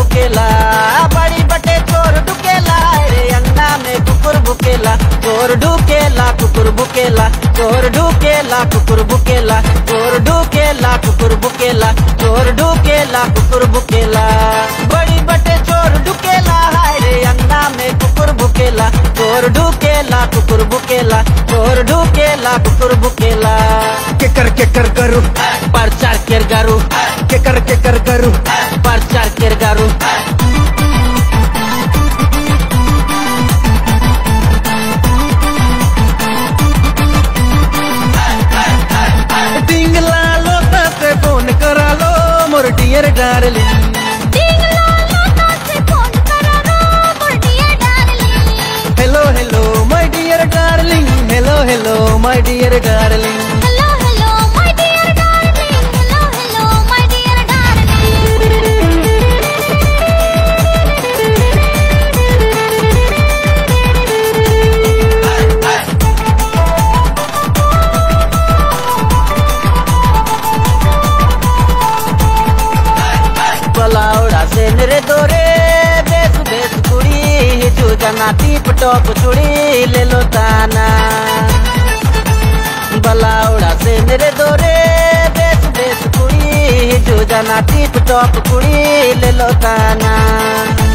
भुकेला बड़ी बटे चोर ढुकेला रे अंगना में कुकुर भुकेला चोर ढुकेला कुकुर भुकेला चोर ढुकेला कुकुर भुकेला चोर ढुकेला कुकुर भुकेला चोर ढुकेला कुकुर भुकेला बड़ी बटे चोर ढुकेला हाय रे अंगना में कुकुर भुकेला चोर ढुकेला कुकुर भुकेला चोर ढुकेला कुकुर भुकेला केकर केकर करू परचार केर गारू केकर केकर करू परचार केर गारू टिंगला लोटा से फोन करा लो मोर dear darling hello hello my dear darling hello hello my dear darling बलाउड़ा से नरे दोरे बेस बेस कुड़ी जू जना टीप टॉप चुड़ी ले लो ताना बलाउड़ा से नरे दोरे बेस बेस कुड़ी जू जना टीप टॉप कुड़ी ले लो ताना